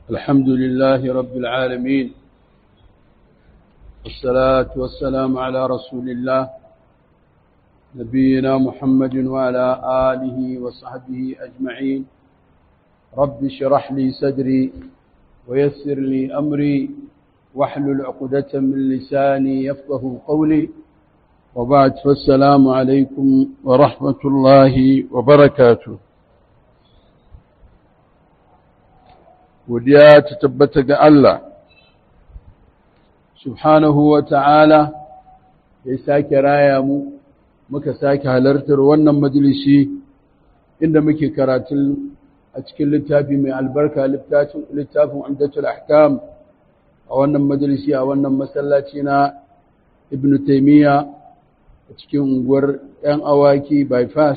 الحمد لله رب العالمين والصلاة والسلام على رسول الله نبينا محمد وعلى آله وصحبه أجمعين رب اشرح لي صدري ويسر لي أمري واحلل عقدة من لساني يفقه قولي وبعد فالسلام عليكم ورحمة الله وبركاته godiya ta tabbata ga Allah subhanahu wa ta'ala ya sake raya mu muka sake halartar wannan majalisi inda muke karatun a cikin littafi mai albarka littafin amdatul ahkam a wannan majalisi a wannan masallaci na ibn taimiyya a cikin unguwar 'yan awaki bypass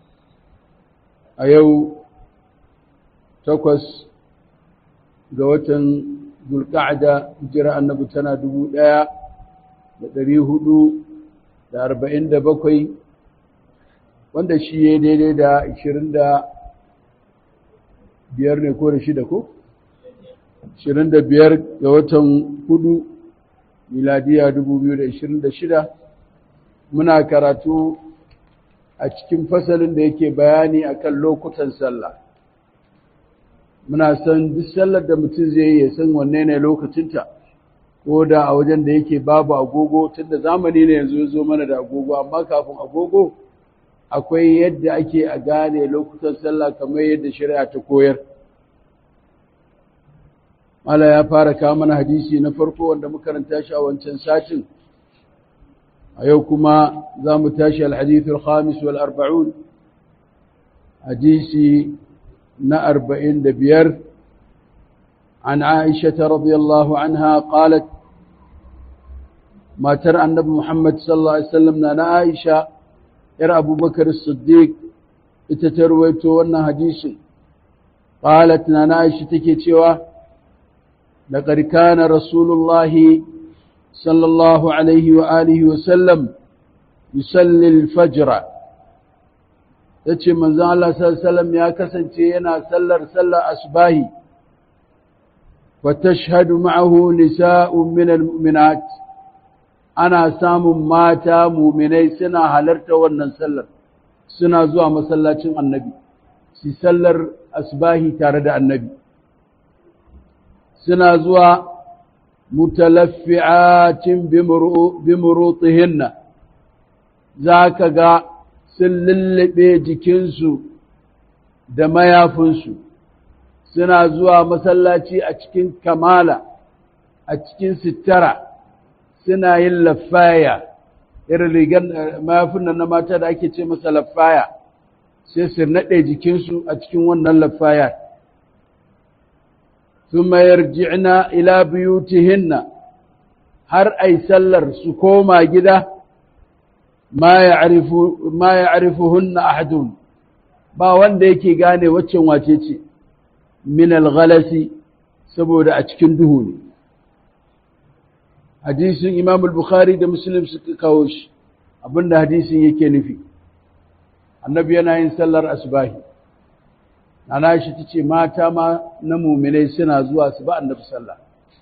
a yau takwas ga watan zulka'ada hijira annabi tana dubu ɗaya da ɗari hudu da arba'in da bakwai wanda shi ya daidai da ashirin da biyar ne ko da shida ko? ashirin da biyar ga watan hudu miladiya dubu biyu da ashirin da shida muna karatu a cikin fasalin da yake bayani akan lokutan sallah muna san duk sallar da mutum zai yi ya san wanne ne lokacinta ko da a wajen da yake babu agogo tunda zamani ne yanzu zo mana da agogo amma kafin agogo akwai yadda ake a gane lokutan sallah kamar yadda shari'a ta koyar Mala ya fara kawo mana hadisi na farko wanda makaranta shi a wancan satin a yau kuma za mu tashi al-hadithul khamis wal arba'un hadisi na أربعين دبير عن عائشة رضي الله عنها قالت ما ترى النبي محمد صلى الله عليه وسلم أنا عائشة يرى أبو بكر الصديق اتترويتو أن حديث قالت أنا عائشة تكيتوا لقد كان رسول الله صلى الله عليه وآله وسلم يصلي الفجر ya ce manzan Allah sallam ya kasance yana sallar sallar asbahi wa tashhadu ma'ahu nisa'un min almu'minat ana samun mata mu'minai suna halarta wannan sallar suna zuwa masallacin annabi su sallar asbahi tare da annabi suna zuwa mutalaffi'atin bimurutihinna za ka ga sun lullube jikinsu da mayafinsu suna zuwa masallaci a cikin kamala a cikin sittara suna yin lafaya irin rigar mayafin nan na mata da ake ce masa lafaya sai su naɗe jikinsu a cikin wannan lafaya ثم يرجعن إلى بيوتهن har ai sallar su koma gida ma ya arifuhunna ahadun ba wanda yake gane waccan wace ce min alghalasi saboda a cikin duhu ne hadisin imam al-bukhari da muslim suka kawo shi abinda hadisin yake nufi annabi yana yin sallar asbahi ana shi tace mata ma na muminai suna zuwa su ba annabi sallah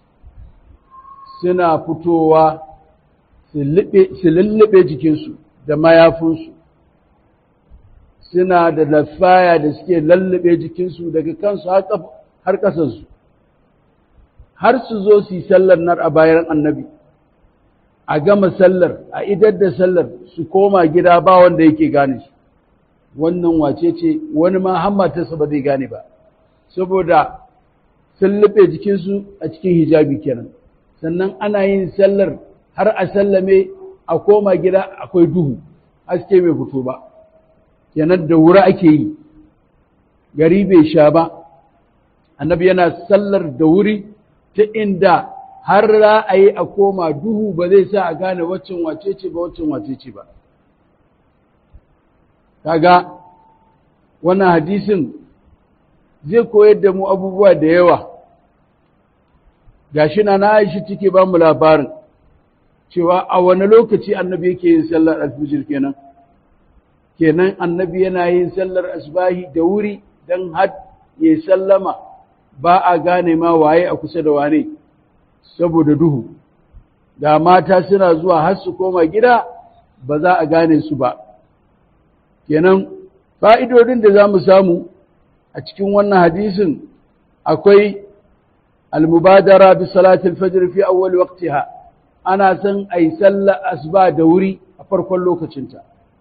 suna fitowa su lullube jikinsu da mayafinsu suna da lafaya da suke lullube jikinsu daga kansu har ƙasansu har su zo su yi sallar nar a bayan annabi a gama sallar a idar da sallar su koma gida ba wanda yake gane shi wannan wace ce wani ma hammatarsa ba zai gane ba saboda sun luɓe jikinsu a cikin hijabi kenan sannan ana yin sallar har a sallame a koma gida akwai duhu haske bai fito ba kenan da wuri ake yi gari bai sha ba annabi yana sallar da wuri ta inda har za a yi a koma duhu ba zai sa a gane waccan wace ce ba waccan wace ce ba kaga wannan hadisin zai koyar da mu abubuwa da yawa gashi na na Aisha take ba mu labarin cewa a wani lokaci annabi yake yin sallar alfijir kenan kenan annabi yana yin sallar asbahi da wuri dan had ya sallama ba a gane ma waye a kusa da wane saboda duhu da mata suna zuwa har su koma gida ba za a gane su ba kenan fa'idodin da za mu samu a cikin wannan hadisin akwai almubadara bi salatul fajr fi awwal waqtiha ana son ai sallar asuba da wuri a farkon lokacinta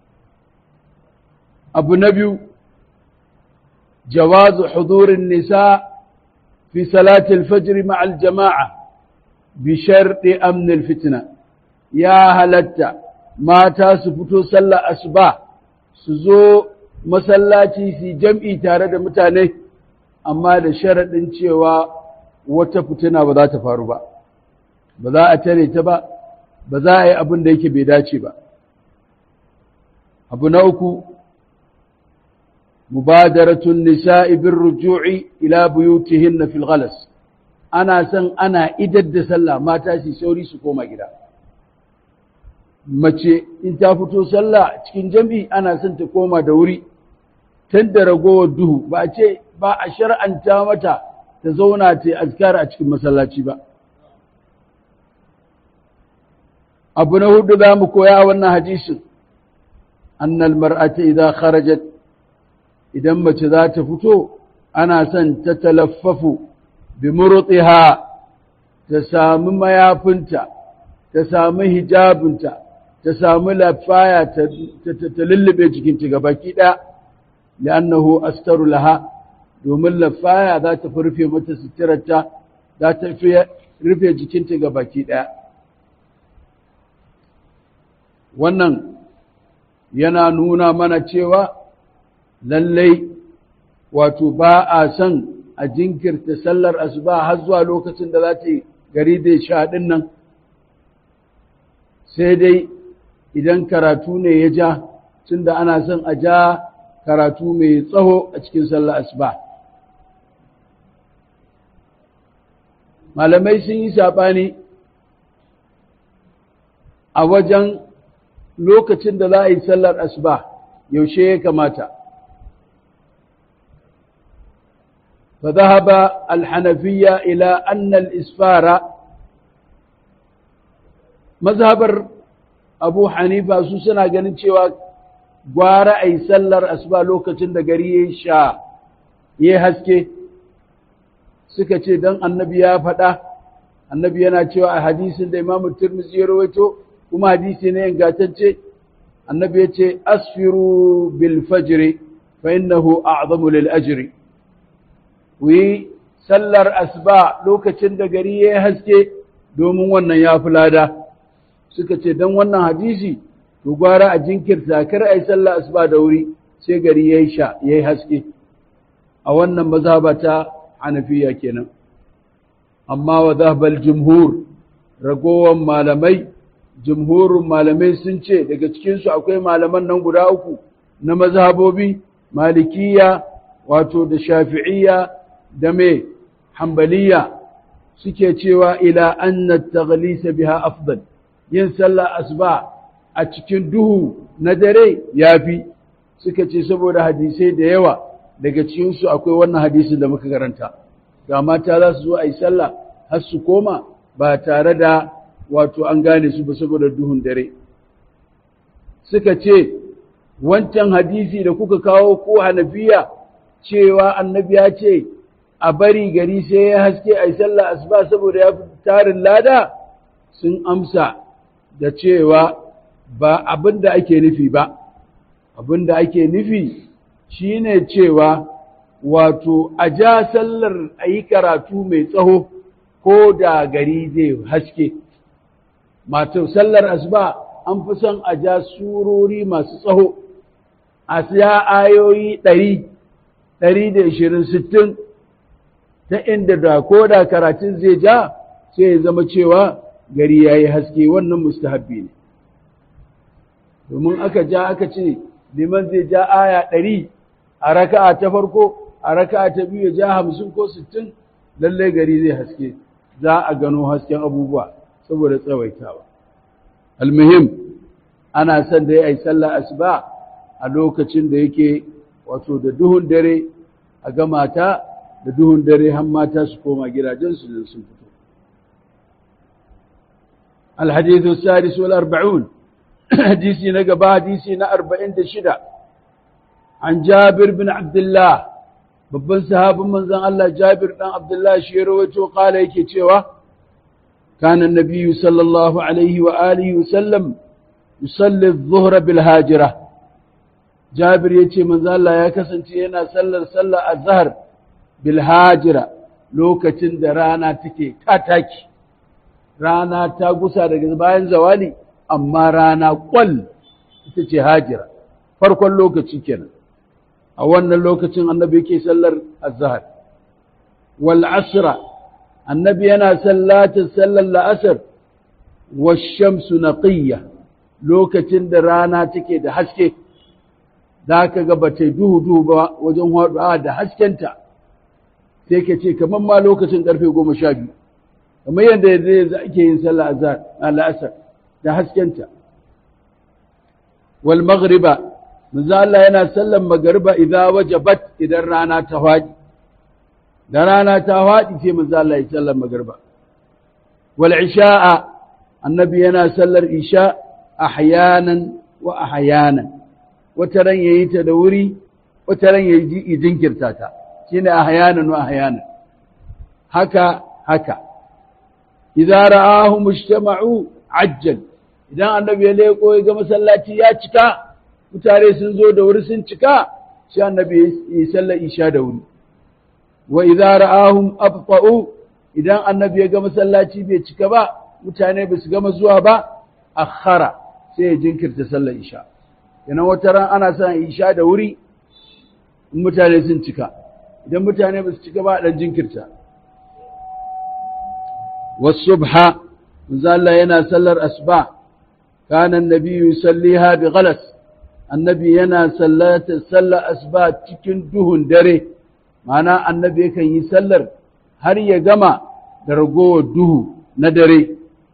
abu na biyu jawazu hudurin nisa fi salatul fajr ma'al jama'a bi sharɗi amnil fitna ya halatta mata su fito sallar asuba su zo masallaci su jam'i tare da mutane amma da sharaɗin cewa wata fitina ba za ta faru ba ba za a tare ta ba ba za a yi abin da yake bai dace ba abu na uku mubadaratun nisa'i bin ruju'i ila buyutihinna fil ghalas ana son ana idar da sallah mata su sauri su koma gida mace in ta fito sallah cikin jam'i ana son ta koma da wuri tun da ragowar duhu ba a ce ba a shar'anta mata ta zauna ta azkar a cikin masallaci ba abu na hudu za mu koya wannan hadisin annal mar'ata idan kharajat idan mace za ta fito ana son ta talaffafu bi murtiha ta sami mayafinta ta sami hijabinta ta sami lafaya ta lullube jikinta ga baki ɗaya li'annahu astaru laha domin lafaya za ta rufe mata suturarta za ta rufe jikinta ga baki ɗaya wannan yana nuna mana cewa lallai wato ba a son a jinkirta sallar asuba har zuwa lokacin da za ta yi gari da sha ɗin nan sai dai idan karatu ne ya ja tunda ana son a ja karatu mai tsaho a cikin sallar asuba malamai sun yi saɓani a wajen lokacin da za a yi sallar asuba yaushe ya kamata فذهب الحنفية إلى أن الإسفار مذهب أبو حنيفة سوسنا ganin cewa gwara a yi sallar asuba lokacin da gari ya sha ya haske suka ce don annabi ya faɗa annabi yana cewa a hadisin da imamu turmuzi ya rawaito kuma hadisi ne ingantacce annabi ya ce asfiru bil fajri fa innahu a'zamu lil ajri ku yi sallar asuba lokacin da gari ya haske domin wannan ya fi lada suka ce don wannan hadisi to gwara a jinkirta kar a yi sallar asuba da wuri sai gari ya yi sha ya yi haske a wannan mazhaba ta hanafiya kenan amma wa zahbal jumhur ragowar malamai jumhurin malamai sun ce daga cikinsu akwai malaman nan guda uku na mazhabobi malikiya wato da shafi'iyya da mai hambaliya suke cewa ila anna taghlisa biha afdal yin sallah asuba a cikin duhu na dare yafi suka ce saboda hadisai da yawa daga cikin su akwai wannan hadisin da muka karanta ga mata za su zo a yi sallah har su koma ba tare da wato an gane su ba saboda duhun dare suka ce wancan hadisi da kuka kawo ko hanafiya cewa annabi ya ce a bari gari sai ya haske a yi sallah asuba saboda ya fi tarin lada sun amsa da cewa ba abin da ake nufi ba abin da ake nufi shine cewa wato a ja sallar a yi karatu mai tsaho ko da gari zai haske mato sallar asuba an fi son a ja surori masu tsaho a siya ayoyi ɗari ɗari da ishirin sittin ta inda da ko da karatun zai ja sai ya zama cewa gari ya yi haske wannan mustahabbi ne domin aka ja aka ce liman zai ja aya ɗari a raka'a ta farko a raka'a ta biyu ya ja hamsin ko sittin lallai gari zai haske za a gano hasken abubuwa saboda tsawaitawa almuhim ana son da ya yi sallah asuba a lokacin da yake wato da duhun dare a gama ta da duhun dare har mata su koma gidajensu da sun fito الحديث السادس والأربعون حديثي نقبا حديثي أربعين دشدة عن جابر بن عبد الله babban sahabin manzon Allah Jabir dan Abdullah shi rawaito kala yake cewa kana nabiyyu sallallahu alaihi wa alihi wa sallam yusalli adh-dhuhra bil hajira Jabir yace manzon Allah ya kasance yana sallar sallar azhar bil hajira lokacin da rana take tataki rana ta gusa daga bayan zawali amma rana kwal ita ce hajira farkon lokaci kenan a wannan lokacin annabi yake sallar azhar wal asra annabi yana sallatin sallar la'asar washamsu naqiyya lokacin da rana take da haske da ka ga bata duhu duhu ba wajen haɗuwa da haskenta sai ka ce kamar ma lokacin karfe goma sha biyu kamar yadda yanzu ake yin sallah azhar a la'asar da haskenta wal maghriba manzo Allah yana sallan magariba idza wajabat idan rana ta faɗi da rana ta faɗi sai manzo Allah ya sallan magariba wal isha'a annabi yana sallar isha ahyanan wa ahyanan wata ran yayi ta da wuri wata ran yayi jinkirta ta shine ahyanan wa ahyanan haka haka idza ra'ahu mujtama'u ajjal idan annabi ya leko ya ga masallaci ya cika mutane sun zo da wuri sun cika sai annabi ya sallar isha da wuri wa idza ra'ahum abta'u idan annabi ya ga masallaci bai cika ba mutane ba su gama zuwa ba akhara sai ya jinkirta sallar isha yana wata ran ana son isha da wuri in mutane sun cika idan mutane ba su cika ba dan jinkirta wasubha manzo Allah yana sallar asba kana annabi yusalliha bi ghalas annabi yana sallata sallar asba cikin duhun dare ma'ana annabi yakan yi sallar har ya gama da ragowar duhu na dare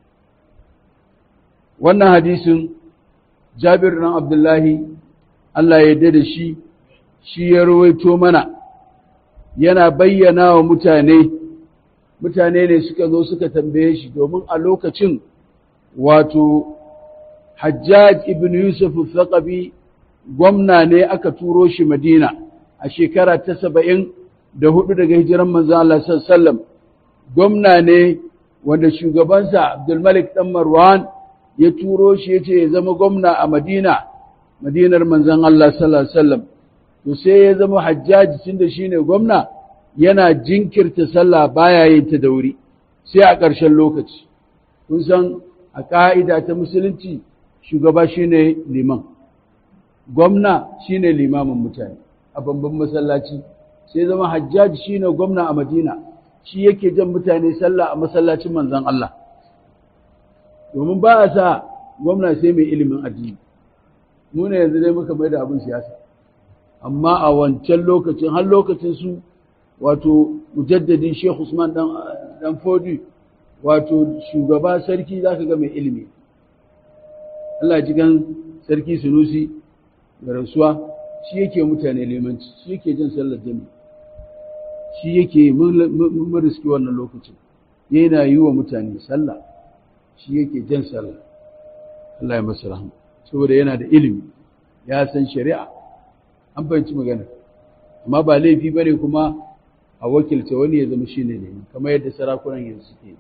wannan hadisin jabir ɗan abdullahi Allah ya da shi shi ya rawaito mana yana bayyana wa mutane mutane ne suka zo suka tambaye shi domin a lokacin wato hajjaj ibn yusuf al gwamna ne aka turo shi madina a shekara ta saba'in da hudu daga hijiran manzan Allah sallam gwamna ne wanda shugabansa abdulmalik ɗan marwan ya turo shi ya ce ya zama gwamna a madina madinar manzan Allah sallam to sai ya zama hajjaji tun da shi ne gwamna yana jinkirta sallah baya yin ta da wuri sai a ƙarshen lokaci kun san a ƙa'ida ta musulunci shugaba shine liman gwamna shine limamin mutane a babban masallaci sai zama hajjaji shine gwamna a madina shi yake jan mutane sallah a masallacin manzon Allah domin ba a sa gwamna sai mai ilimin addini mu ne yanzu dai muka mai da abin siyasa amma a wancan lokacin har lokacin su wato mujaddadin Sheikh Usman dan dan Fodi wato shugaba sarki zaka ga mai ilimi Allah ji gan sarki Sunusi da rasuwa shi yake mutane limanci shi yake jin sallar jami'i shi yake mun riski wannan lokacin yana yi wa mutane sallah shi yake jan sallah Allah ya masa rahama saboda yana da ilimi ya san shari'a an fahimci magana amma ba laifi bane kuma a wakilta wani ya zama shine ne kamar yadda sarakunan yanzu suke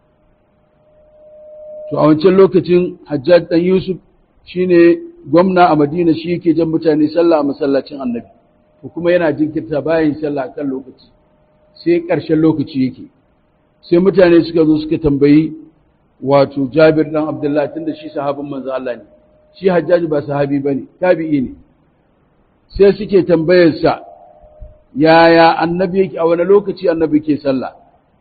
to a wancan lokacin Hajjaj dan Yusuf shine gwamna a Madina shi yake jan mutane sallah a masallacin Annabi to kuma yana jinkirta bayan sallah kan lokaci sai ƙarshen lokaci yake sai mutane suka zo suka tambayi wato Jabir dan Abdullah tunda shi sahabin manzo Allah ne shi Hajjaji ba sahabi bane tabi'i ne sai suke tambayar sa yaya annabi yake a wani lokaci annabi ke sallah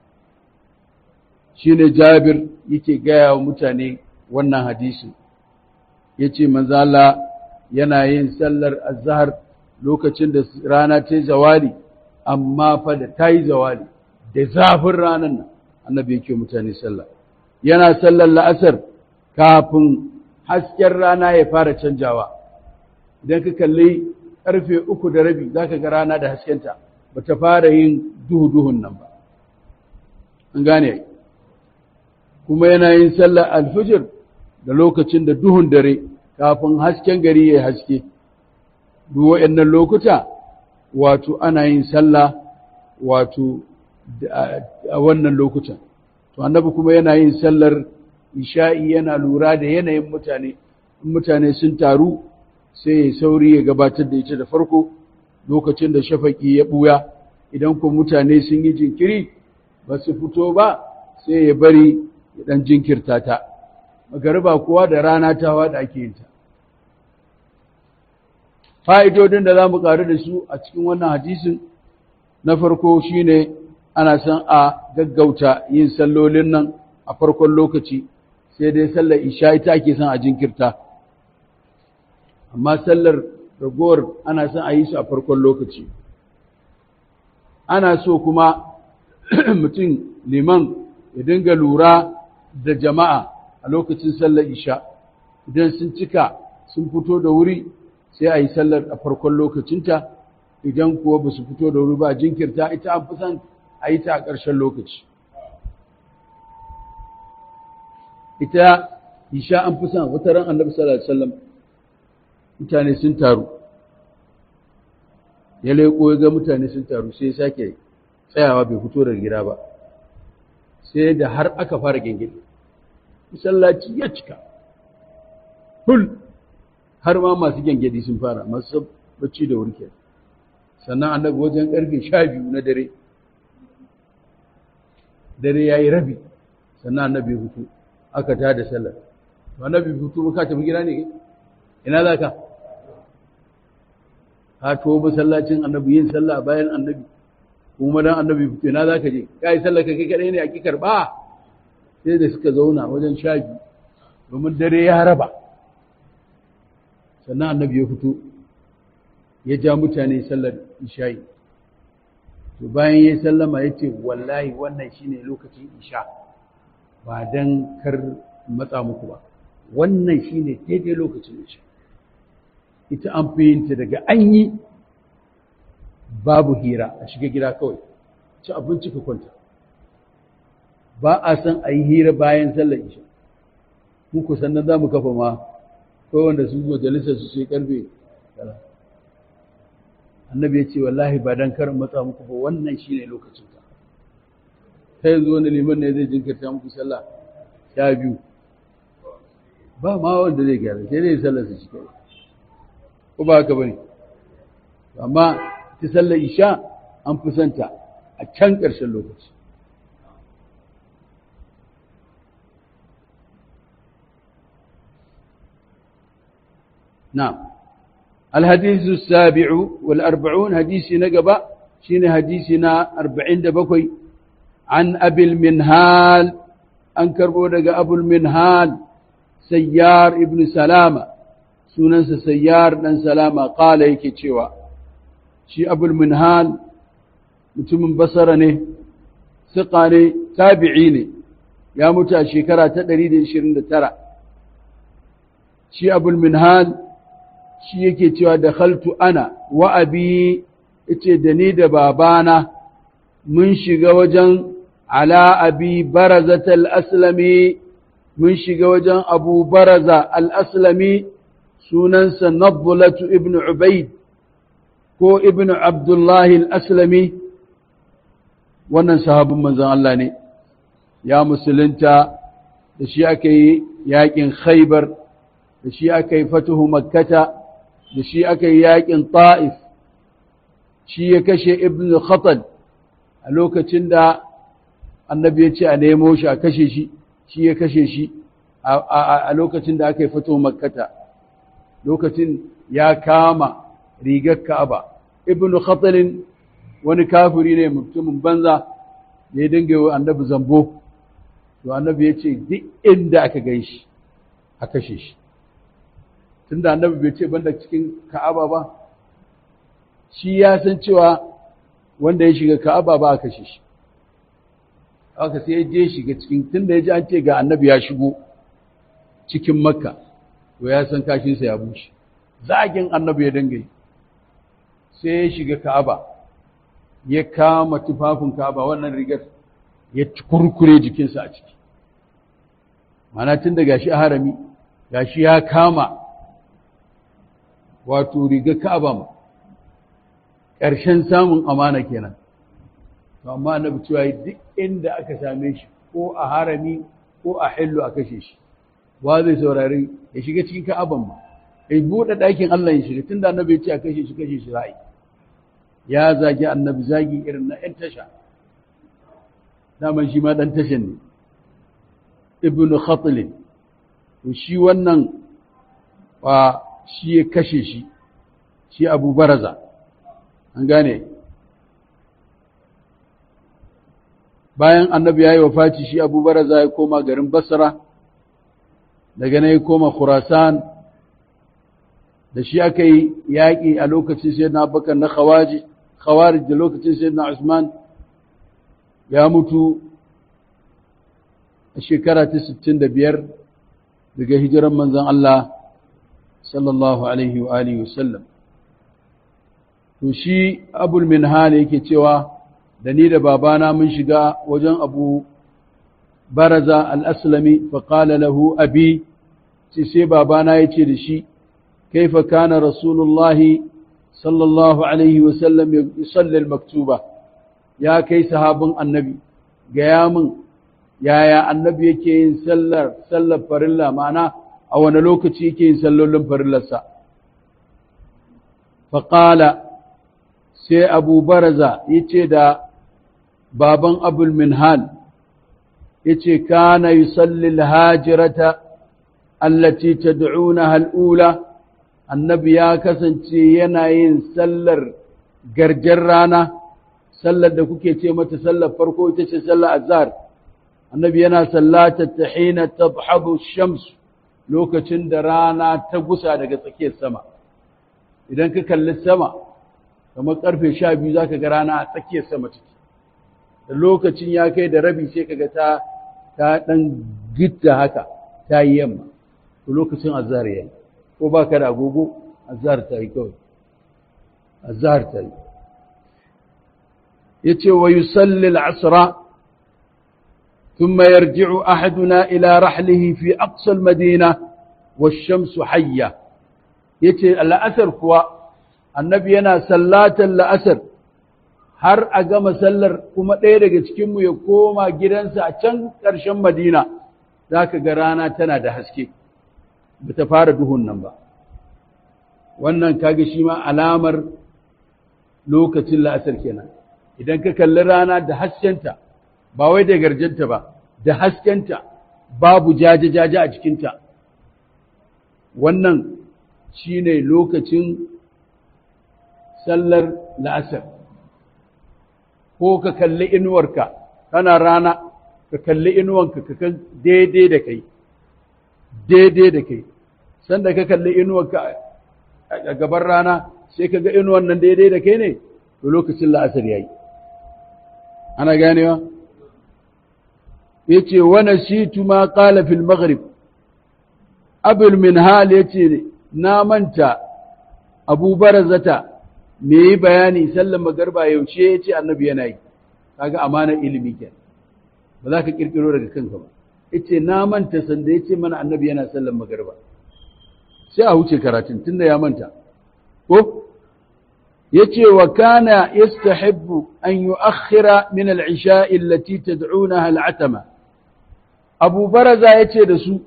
shine Jabir yake gaya wa mutane wannan hadisi yace manzo Allah yana yin sallar azhar lokacin da rana ta yi zawali amma fa da ta yi zawali da zafin ranar nan annabi yake mutane sallah yana sallar la'asar kafin hasken rana ya fara canjawa idan ka kalli karfe uku da rabi za ka ga rana da haskenta ba ta fara yin duhu-duhun nan ba an gane kuma yana yin sallar alfijir da lokacin da duhun dare kafin hasken gari ya haske duk waɗannan lokuta wato ana yin sallah wato a wannan lokutan to annabi kuma yana yin sallar isha'i yana lura da yanayin mutane in mutane sun taru sai ya sauri ya gabatar da ita da farko lokacin da shafaki ya buya idan kuma mutane sun yi jinkiri ba su fito ba sai ya bari ya dan jinkirta ta magariba kuwa da rana tawa da ake yin ta fa'idodin da za mu ƙaru da su a cikin wannan hadisin na farko shine ana son a gaggauta yin sallolin nan a farkon lokaci sai dai sallar isha ita ake son a jinkirta amma sallar ragowar ana son a yi su a farkon lokaci ana so kuma mutum liman ya dinga lura da jama'a a lokacin sallar isha idan sun cika sun fito da wuri sai a yi sallar a farkon lokacinta idan kuwa ba su fito da wuri ba jinkirta ita an fi son a yi ta a ƙarshen lokaci ita isha an fi son wata ran annabi sallallahu alaihi wasallam mutane sun taru ya leƙo ya ga mutane sun taru sai ya sake tsayawa bai fito daga gida ba sai da har aka fara gengede masallaci ya cika hul har ma masu gengedi sun fara masu bacci da wurke sannan annabi wajen karfe sha biyu na dare dare ya yi rabi sannan annabi hutu aka ta da sallar to annabi hutu ka tafi gida ne ina za ka ka to masallacin annabi yin sallah bayan annabi kuma dan annabi hutu ina za ka je ka yi sallar ka kai kadai ne a ki karba sai da suka zauna wajen sha biyu domin dare ya raba sannan annabi ya fito ya ja mutane sallar isha'i to bayan ya sallama ya ce wallahi wannan shine lokacin isha ba don kar matsa muku ba wannan shine daidai lokacin isha ita an fi yinta daga an yi babu hira a shiga gida kawai ci abinci ka kwanta ba a san a yi hira bayan sallar isha muku sannan za mu kafa ma ko wanda su majalisar su sai karfe annabi ya ce wallahi ba dan karin matsa muku ba wannan shine lokacin ta sai yanzu wani liman ne zai jinkirta muku sallah sha biyu ba ma wanda zai gyara sai dai sallar su shi kai ko ba haka bane amma ta sallar isha an fi santa a can ƙarshen lokaci نعم الحديث السابع والأربعون حديث نقبة شين حديثنا أربعين دبكوي عن أبي المنهال أنكر بودك أبو المنهال سيار ابن سلامة سننس سيار بن سلامة قال يكي تشوى شي أبو المنهال mutumin basara ne siƙa ne tabi'i ne ya mutu a shekara ta 129 shi abul minhal shi yake cewa da khaltu ana wa abi yace da ni da babana mun shiga wajen ala abi barazat al-aslami mun shiga wajen abu baraza al-aslami sunansa nabulatu ibn ubaid ko ibn abdullahi al-aslami wannan sahabin manzon Allah ne ya musulunta da shi aka yi yakin khaybar da shi aka yi fatuhu makkata da shi aka yi yaƙin ta'if shi ya kashe ibn khatal a lokacin da annabi ya ce a nemo shi a kashe shi shi ya kashe shi a lokacin da aka yi fatuhu makkata lokacin ya kama rigar ka'aba ibn khatalin wani kafiri ne mutumin banza da ya dinga yi annabi zambo to annabi ya ce duk inda aka gan shi a kashe shi tunda annabi bai ce banda cikin ka'aba ba shi ya san cewa wanda ya shiga ka'aba ba a kashe shi haka sai ya je shiga cikin tunda ya ji an ce ga annabi ya shigo cikin makka to ya san kashinsa ya bushe zagin annabi ya dinga yi sai ya shiga ka'aba ya kama tufafin kaba wannan rigar ya kurkure jikinsa a ciki mana tun da gashi a harami gashi ya kama wato rigar kaba ma ƙarshen samun amana kenan to amma annabi cewa duk inda aka same shi ko a harami ko a hillu a kashe shi wa zai saurari ya shiga cikin ka'aban ma ya buɗe ɗakin Allah ya shiga tunda annabi ya ce a kashe shi kashe shi ra'ayi ya zagi annabi zagi irin na ‘yan tasha daman shi ma ɗan tashan ne ibn khatlin to shi wannan ba shi ya kashe shi shi abu baraza an gane bayan annabi ya yi wa faci shi abu baraza ya koma garin basra daga na ya koma khurasan da shi aka yi yaƙi a lokacin sai na bakar na khawaji khawarij da lokacin sai na usman ya mutu a shekara ta 65 daga hijiran manzan Allah sallallahu alaihi wa alihi wasallam to shi abul minhal yake cewa da ni da babana mun shiga wajen abu baraza al-aslami fa qala lahu abi sai babana yace da shi كيف كان رسول الله صلى الله عليه وسلم يصلي المكتوبة يا كي صحاب النبي قيام يا يا النبي يكي سلر سلر فرلا معنا أو أنا لوكتي يكي سلر لهم فرلا سا فقال سي أبو برزة يتي دا بابا أبو المنهال يتي كان يصلي الهاجرة التي تدعونها الأولى annabi ya kasance yana yin sallar garjar rana sallar da kuke ce mata sallar farko ita ce sallar azhar annabi yana sallata ta hina tabhabu shams lokacin da rana ta gusa daga tsakiyar sama idan ka kalli sama kamar karfe sha biyu za ka ga rana a tsakiyar sama take da lokacin ya kai da rabi sai kaga ta ta dan gitta haka ta yi yamma to lokacin azhar yayi ko ba ka da agogo azhar ta yi kawai azhar ta yi yace wa yusalli al-asra thumma yarji'u ahaduna ila rahlihi fi aqsa al-madina wash-shamsu hayya yace al-asr kuwa annabi yana sallatan al-asr har a gama sallar kuma ɗaya daga cikinmu ya koma gidansa a can ƙarshen madina za ka ga rana tana da haske ba ta fara duhun nan ba wannan kaga shi ma alamar lokacin la'asar kenan idan ka kalli rana da haskenta ba wai da garjanta ba da haskenta babu jaje-jaje a cikinta wannan shine lokacin sallar la'asar ko ka kalli inuwarka kana rana ka kalli inuwanka ka kan daidai da kai daidai da kai sanda ka kalli inuwarka a gaban rana sai ka ga inuwan nan daidai da kai ne to lokacin la'asar yayi ana ganewa yace wa nasitu ma qala fil maghrib abul minhal yace na manta abu barazata me yi bayani sallan magarba yaushe yace annabi yana yi kaga amanar ilimi kenan ba za ka kirkiro daga kanka ba yace na manta sanda yace mana annabi yana sallan magarba sai a wuce karatun tunda ya manta ko yace wa kana yastahibbu an yu'akhkhira min al-isha'i allati tad'unaha al-atama Abu Baraza yace da su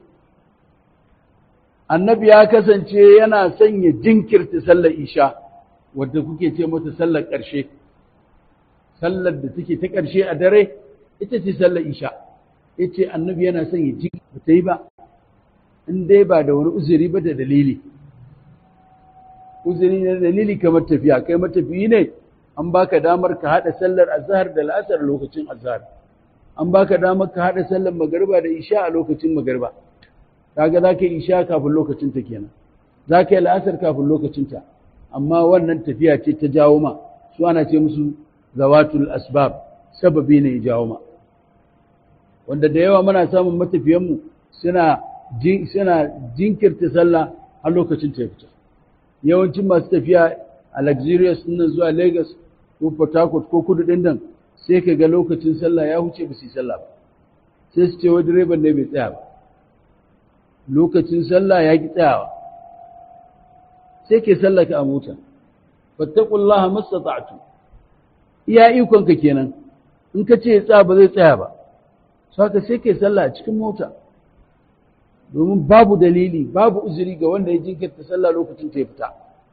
annabi ya kasance yana sanya jinkirta sallar isha wadda kuke ce mata sallar ƙarshe sallar da take ta ƙarshe a dare ita ce sallar isha yace annabi yana sanya jinkirta ta yi ba in dai ba da wani uzuri ba da dalili uzuri na dalili kamar tafiya kai matafiyi ne an baka damar ka haɗa sallar azhar da la'asar lokacin azhar an baka damar ka haɗa sallar magariba da isha a lokacin magariba kaga za ka yi isha kafin lokacin ta kenan za ka yi la'asar kafin lokacin ta amma wannan tafiya ce ta jawo ma su ana ce musu zawatul asbab sababi ne ya jawo ma wanda da yawa muna samun matafiyanmu suna suna jinkirta sallah har lokacin ta fita yawancin masu tafiya a luxurious nan zuwa Lagos ko Port Harcourt ko kudu ɗin nan sai ka ga lokacin sallah ya huce ba su yi sallah ba sai su ce wa direban ne bai tsaya ba lokacin sallah ya ki tsayawa sai ke sallaka a mota fattaqullaha mastata'tu iya ikon ka kenan in ka ce tsaya ba zai tsaya ba saka sai ke sallah a cikin mota domin babu dalili babu uzuri ga wanda ya jinkirta sallah lokacin ta ya fita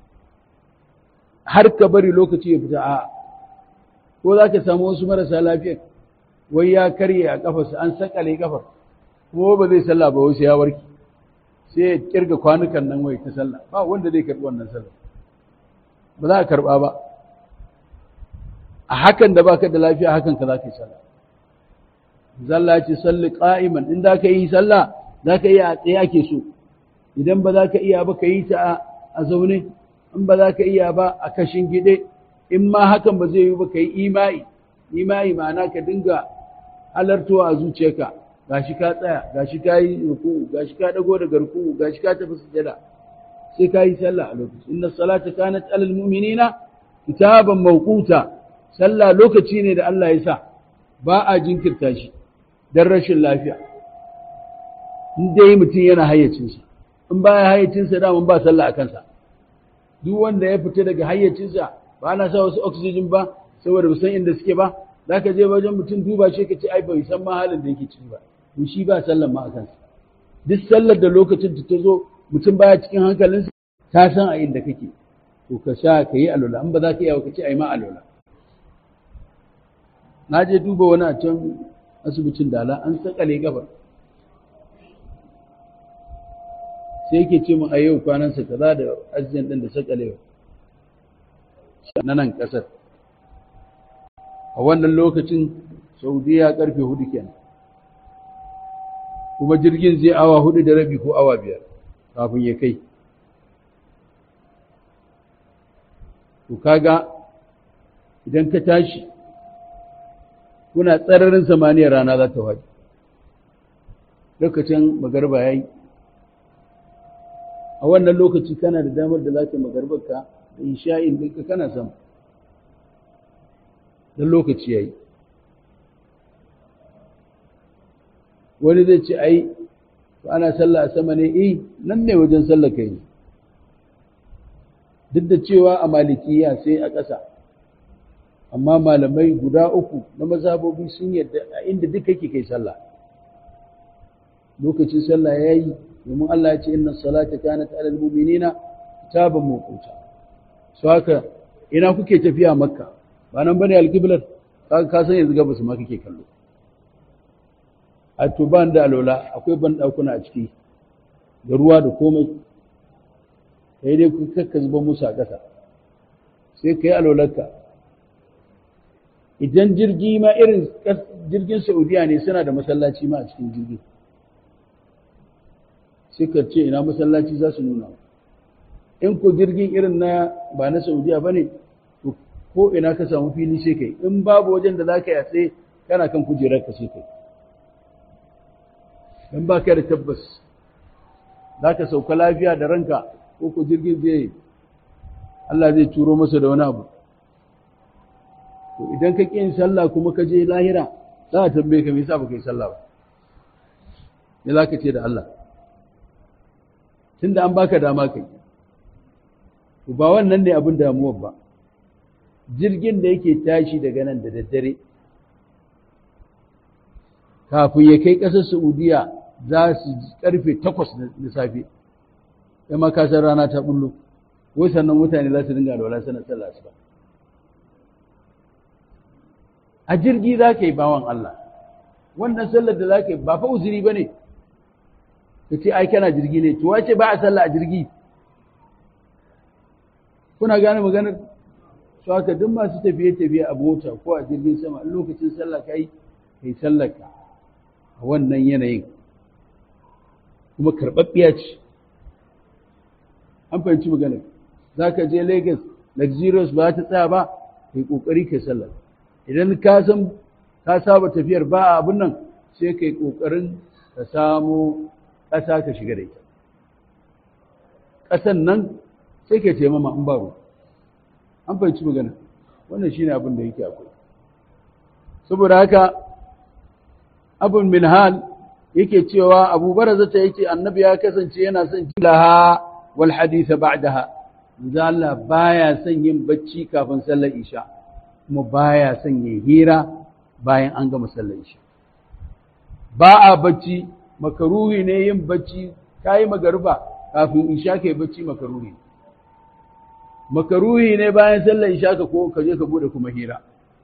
har ka bari lokaci ya fita a ko za ka samu wasu marasa lafiya wai ya karye a kafarsa an sakale kafar kuma ba zai sallah ba wasu ya warke sai ya kirga kwanukan nan wai ta sallah ba wanda zai karɓi wannan sallah ba za a karɓa ba a hakan da baka da lafiya hakan ka za ka yi sallah zalla ce salli qa'iman in za ka yi sallah za ka yi a tsaye ake so idan ba za ka iya ba ka yi ta a zaune in ba za ka iya ba a kashin gide in ma hakan ba zai yi ba ka yi imai imai ma'ana ka dinga halartowa a zuciyarka gashi ka tsaya gashi ka yi ruku gashi ka dago daga ruku gashi ka tafi sujada sai ka yi sallah a lokaci inna salata kanat alal mu'minina kitaban mawquta sallah lokaci ne da Allah ya sa ba a jinkirta shi dan rashin lafiya in dai mutum yana hayyacinsa in baya hayyacinsa da mun ba sallah a kansa duk wanda ya fita daga hayyacinsa ba ana sa wasu oxygen ba saboda san inda suke ba zaka je wajen mutum duba shi ka ce ai bai san ma halin da yake ciki ba to shi ba sallar ma a kansa duk sallar da lokacin ta zo mutum baya cikin hankalinsa ta san a inda kake to ka sha ka yi alola in ba za ka iya ka ce ai ma alola na je duba wani a can asibitin dala an sakale gaba sai yake ce mu a yau kwanansa kaza da ajiyan ɗin da sakalewa na nan ƙasar a wannan lokacin saudiya karfe hudu kenan kuma jirgin zai awa hudu da rabi ko awa biyar kafin ya kai to kaga idan ka tashi kuna tsararin samaniyar rana za ta waje lokacin magarba ya yi a wannan lokaci kana da damar da za ka magarbarka da isha'in ɗinka kana sama don lokaci ya yi wani zai ce ai ana sallah a sama ne eh nan ne wajen sallah ka yi duk da cewa a malikiya sai a ƙasa amma malamai guda uku na mazhabobi sun yadda a inda duk kake kai sallah lokacin sallah ya yi domin Allah ya ce inna salata kanat alal mu'minina kitaban mawquta so haka ina kuke tafiya makka ba nan bane alqiblar ka ka san yanzu gabas ma kake kallo a to ban da alola akwai ban dakuna a ciki da ruwa da komai kai dai ku kakka zuba musu a ƙasa sai kai alolarka idan jirgi ma irin jirgin Saudiya ne suna da masallaci ma a cikin jirgin sai ka ce ina masallaci za su nuna in ko jirgin irin na ba na saudiya ba ne to ko ina ka samu fili sai kai in babu wajen da za ka yi tsaye kana kan kujerar ka sai kai in ba ka da tabbas za ka sauka lafiya da ranka ko ko jirgin zai Allah zai turo masa da wani abu to idan ka ƙi yin sallah kuma ka je lahira za a tambaye ka me yasa baka yi sallah ba me za ka ce da Allah tunda an baka dama kai to ba wannan ne abin damuwar ba jirgin da yake tashi daga nan da daddare kafin ya kai ƙasar Saudiya za su karfe takwas na safe ya makasar rana ta bullo wai sannan mutane za su dinga alwala sanar sallah su ba a jirgi za ka yi bawan Allah wannan sallar da za ka yi ba fa uzuri ba ne ka ce ai kana jirgi ne to wace ba a sallah a jirgi kuna gane maganar su haka duk masu tafiye-tafiye a mota ko a jirgin sama in lokacin sallah kai kai sallar ka a wannan yanayin kuma karɓaɓɓiya ce an fahimci maganar za ka je Lagos luxurious ba ta tsaya ba kai ƙoƙari kai sallar idan ka san ka saba tafiyar ba abin nan sai kai ƙoƙarin ka samu ƙasa ka shiga da ita ƙasan nan sai ka taimama in baro an fahimci magana wannan shine abin da yake akwai saboda haka abun min hal yake cewa abu barazata yake annabi ya kasance yana son jilaha wal haditha ba'daha manzo Allah baya son yin bacci kafin sallar isha kuma baya son yin hira bayan an gama sallar isha ba a bacci makaruhi ne yin bacci kayi magarba kafin isha kai bacci makaruhi makaruhi ne bayan sallar isha ka ko ka je ka bude kuma hira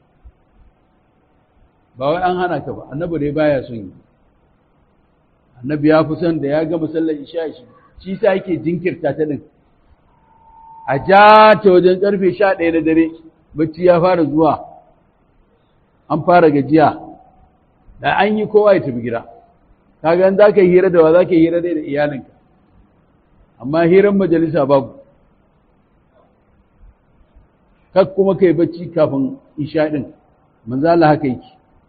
ba wai an hana ka ba annabi dai baya son yi annabi ya fi son da ya gama sallar isha shi shi sa yake jinkirta ta din a ja ta wajen karfe sha ɗaya na dare bacci ya fara zuwa an fara gajiya da an yi kowa ya tafi gida kaga za ka yi hira da wa za ka yi hira dai da iyalinka amma hiran majalisa babu kak kuma kai bacci kafin isha din manzo Allah haka yake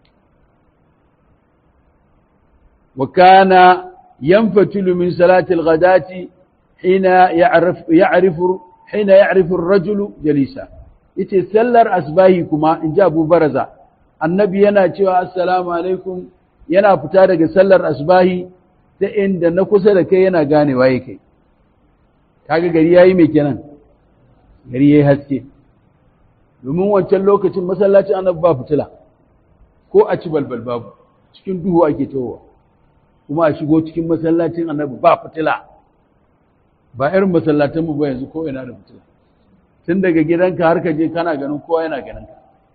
wa kana yanfatilu min salati al-ghadati hina ya'rif ya'rifu hina ya'rifu ar-rajulu jalisa yace sallar asbahi kuma in ji Abu Baraza annabi yana cewa assalamu alaikum yana fita daga sallar asbahi ta inda na kusa da kai yana gane waye kai kaga gari yayi mai kenan gari yayi haske domin wancan lokacin masallacin annabi ba fitila ko a ci balbal babu cikin duhu ake towa kuma a shigo cikin masallacin annabi ba fitila ba irin masallatan mu ba yanzu ko ina da fitila tun daga gidanka har ka je kana ganin kowa yana ganin ka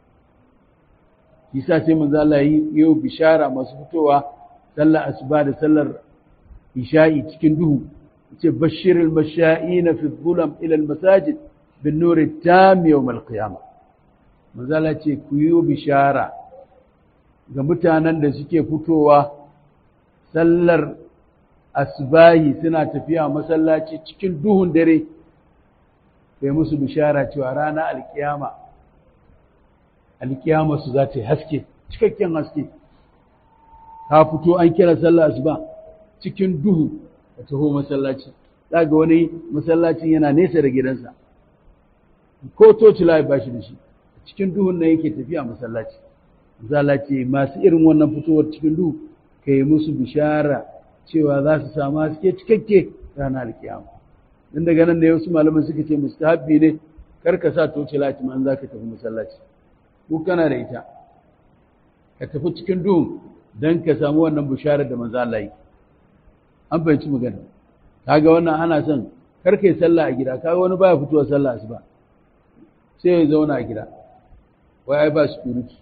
kisa sai manzo Allah yi yau bishara masu fitowa sallar asuba da sallar isha'i cikin duhu yace bashirul masha'ina fi dhulam ila al masajid bin nur tam yawm al qiyamah manzo Allah ce ku yi bishara ga mutanen da suke fitowa sallar asbahi suna tafiya masallaci cikin duhun dare kai musu bishara cewa rana alkiyama alkiyama su za ta yi haske cikakken haske ka fito an kira sallah asuba cikin duhu ka taho masallaci ga wani masallacin yana nesa da gidansa ko toci layi ba shi da shi cikin duhun nan yake tafiya masallaci zala ce masu irin wannan fitowar cikin duhu ka yi musu bishara cewa za su samu haske cikakke ranar alkiyama dan daga nan ne wasu malaman suka ce mustahabbi ne kar ka sa toci lati man za ka tafi masallaci ko kana da ita ka tafi cikin duhun don ka samu wannan bisharar da manzo Allah yi an fahimci magana kaga wannan ana son kar kai sallah a gida kaga wani baya fitowa sallah asuba sai ya zauna a gida wai ai ba security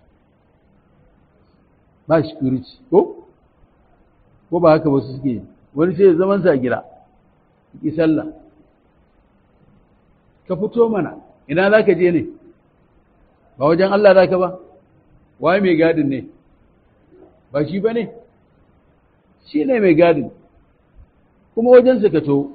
ba security ko ko ba haka ba su suke wani sai ya zaman sa a gida ki sallah ka fito mana ina za ka je ne ba wajen Allah za ka ba waye mai gadin ne ba shi ba ne shi ne mai gadin kuma wajensa ka to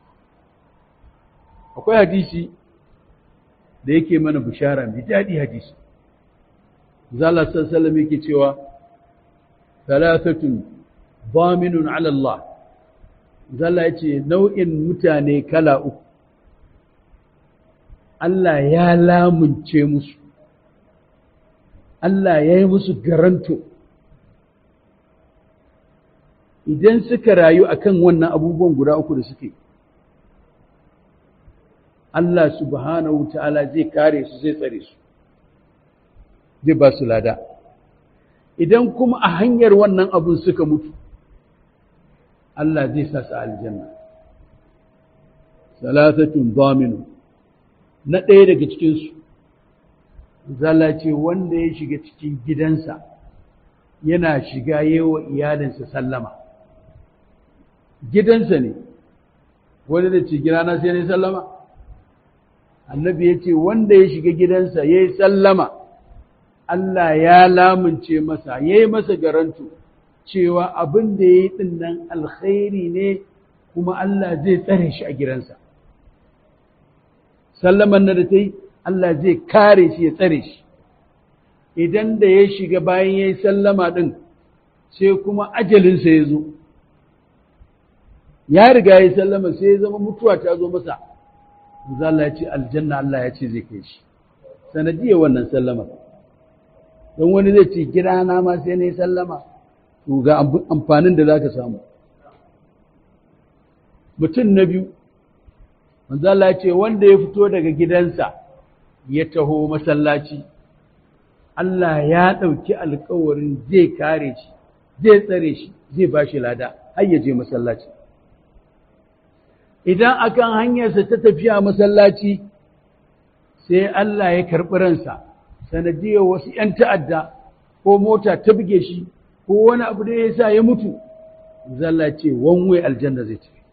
akwai hadisi da yake mana bishara mai daɗi hadisi zala sassalam yake cewa talatatun baminun ala Allah zala ya ce nau'in mutane kala uku Allah ya lamunce musu Allah ya yi musu garanto idan suka rayu akan wannan abubuwan guda uku da suke Allah subhanahu ta'ala zai kare su zai tsare su zai ba su lada idan kuma a hanyar wannan abun suka mutu Allah zai sa su aljanna salatatun zaminu na ɗaya daga cikinsu zala ce wanda ya shiga cikin gidansa yana shiga yewa iyalinsa sallama gidansa ne wanda da ce gidana sai ne sallama annabi ya ce wanda ya shiga gidansa ya yi sallama Allah ya lamunce masa ya yi masa garanto cewa abin da ya yi ɗinnan alkhairi ne kuma Allah zai tsare shi a gidansa sallaman na da ta yi Allah zai kare shi ya tsare shi idan da ya shiga bayan ya yi sallama ɗin sai kuma ajalinsa ya zo ya riga ya sallama sai ya zama mutuwa ta zo masa Allah ya ce aljanna Allah ya ce zai kai shi sanadiyar wannan sallama don wani zai ce gidana ma sai na yi sallama to ga amfanin da za ka samu mutum na biyu manzala ce wanda ya fito daga gidansa ya taho masallaci Allah ya ɗauki alkawarin zai kare shi zai tsare shi zai ba shi lada har ya je masallaci idan akan hanyarsa ta tafiya masallaci sai Allah ya karɓi ransa sanadiyar wasu ‘yan ta'adda ko mota ta buge shi ko wani abu da ya sa ya mutu zalla ce wanwe aljanna zai tafi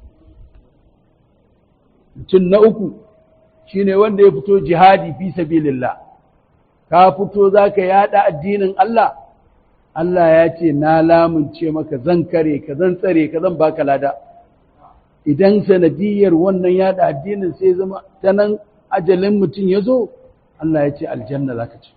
mutum na uku shine wanda ya fito jihadi fi sabilillah ka fito za ka yada addinin Allah Allah ya ce na lamunce maka zan kare ka zan tsare ka zan baka lada idan sanadiyar wannan yada addinin sai zama ta nan ajalin mutum ya zo Allah ya ce aljanna za ka ci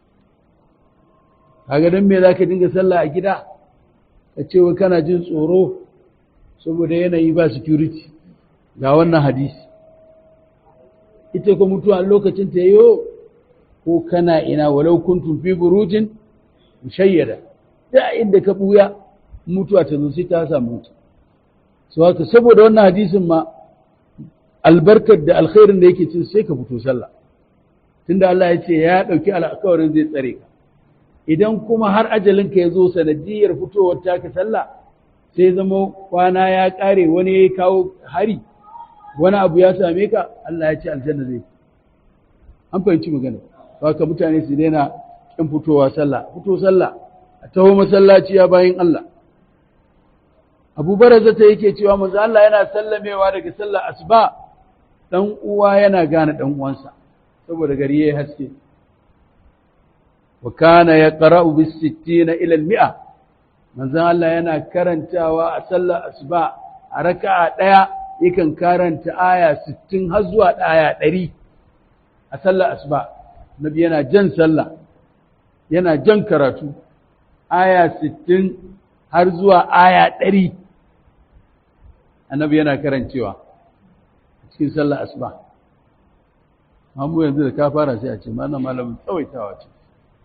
kaga don me za ka dinga sallah a gida ka ce wa kana jin tsoro saboda yanayi ba security ga wannan hadisi ita ko mutuwa lokacin ta yiwo ko kana ina walau kuntum fi burujin mushayyada da inda ka buya mutuwa ta zo sai ta samu mutu so haka saboda wannan hadisin ma albarkar da alkhairin da yake cin sai ka fito sallah tunda Allah ya ce ya dauki alƙawarin zai tsare ka idan kuma har ajalin ka ya zo sanadiyar fitowar taka sallah sai zama kwana ya kare wani ya kawo hari wani abu ya same ka Allah ya ce aljanna zai an fahimci magana haka mutane su daina kin fitowa sallah fito sallah a taho masallaci ya bayin Allah Abu Barazata yake cewa manzo Allah yana sallamewa daga sallar asuba dan uwa yana gane dan uwansa saboda gari yayi haske wa kana yaqra'u bis 60 ila al 100 manzo Allah yana karantawa a sallar asuba a raka'a daya yakan karanta aya 60 har zuwa aya 100 a sallar asuba nabi yana jan sallah yana jan karatu aya 60 har zuwa aya 100 annabi yana karancewa cikin sallar asuba amma yanzu da ka fara sai a ce mana malamin tsawaitawa ce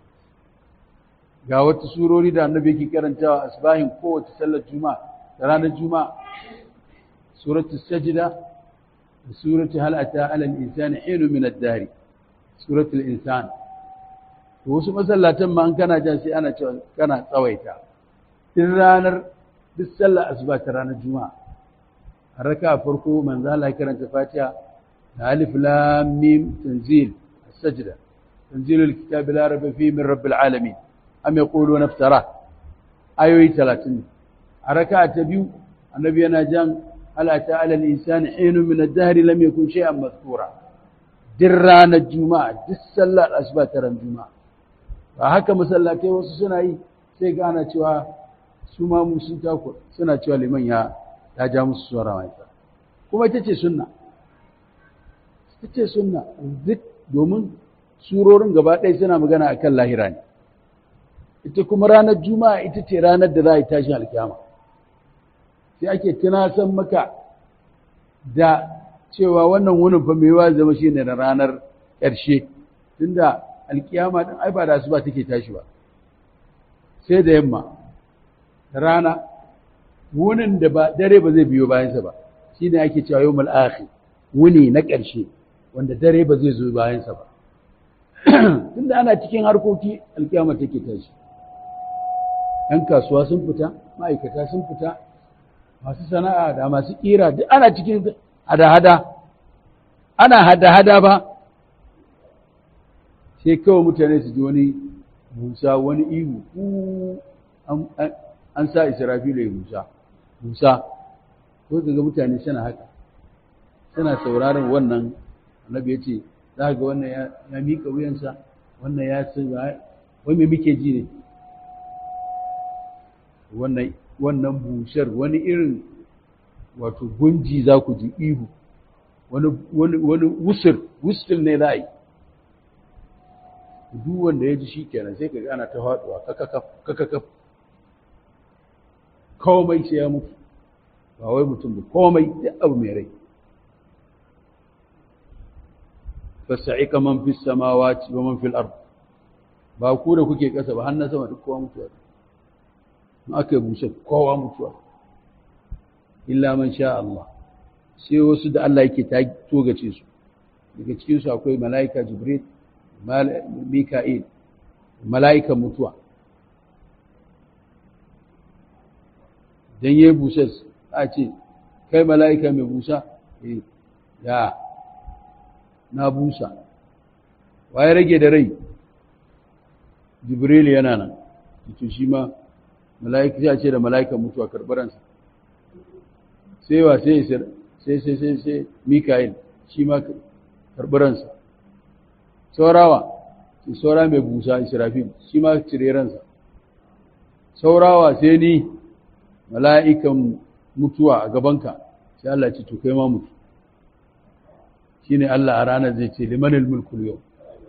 ga wata surori da annabi yake karantawa asbahin kowace sallar juma'a da ranar juma'a suratu sajda da suratu hal ata ala al-insani hinu min ad-dari suratu al-insan to wasu masallatan ma an kana jan sai ana cewa kana tsawaita din ranar duk sallar asuba ta ranar juma'a a raka farko manzo Allah ya karanta Fatiha da alif lam mim tanzil as-sajda tanzilul kitabi la raiba fihi min rabbil alamin am yaquluna iftara ayoyi 30 a raka ta biyu annabi yana jan ala ta'ala al-insani hinu min ad-dahr lam yakun shay'an mazkura din ranar juma'a duk sallar asuba ta ran juma'a ba haka masallatai wasu suna yi sai ga ana cewa su ma mu sun takur suna cewa liman ya ta ja musu suwara mai kuma ita ce sunna ita ce sunna duk domin surorin gaba ɗaya suna magana a kan lahira ne ita kuma ranar juma'a ita ce ranar da za a yi tashin alkyama sai ake tunasan maka da cewa wannan wunin fa mai zama shi ne na ranar ƙarshe tunda alkiyama ɗin ai ba da su ba take tashi ba sai da yamma da rana wunin da ba dare ba zai biyo bayansa ba shi ne ake cewa yau mal'akhi wuni na ƙarshe wanda dare ba zai zo bayansa ba tunda ana cikin harkoki alkiyama take tashi ‘yan kasuwa sun fita ma'aikata sun fita masu sana'a da masu ƙira duk ana cikin hada-hada ana hada-hada ba sai kawai mutane su ji wani musa wani ihu an sa israfilu ya musa musa ko ga mutane suna haka suna sauraron wannan annabi ya ce za ga wannan ya miƙa wuyansa wannan ya sun wai me muke ji ne wannan wannan bushar wani irin wato gunji za ku ji ihu wani wani wani wusur wusur ne za a yi duk wanda ya ji shi kenan sai ka ga ana ta faɗuwa kakakaf kakakaf komai sai ya mutu ba wai mutum ba komai duk abu mai rai fasa'ika man fis samawati wa man fil ard ba ku da kuke kasa ba har na sama duk kowa mutuwa in aka yi busa kowa mutuwa illa man sha Allah sai wasu da Allah yake ta togace su daga cikin su akwai mala'ika jibril mika'il mala'ikan mutuwa dan yayi busa a ce kai mala'ika mai busa eh ya na busa waye rage da rai jibril yana nan to shi ma mala'ika ya ce da mala'ikan mutuwa karbaransa sai wa sai sai sai sai sai mikael shi ma karbaransa saurawa sai saura mai busa israfil shi ma cire ransa saurawa sai ni mala'ikan mutuwa a gabanka sai Allah ce to kai ma mutu shine Allah a ranar zai ce limanil mulkul yau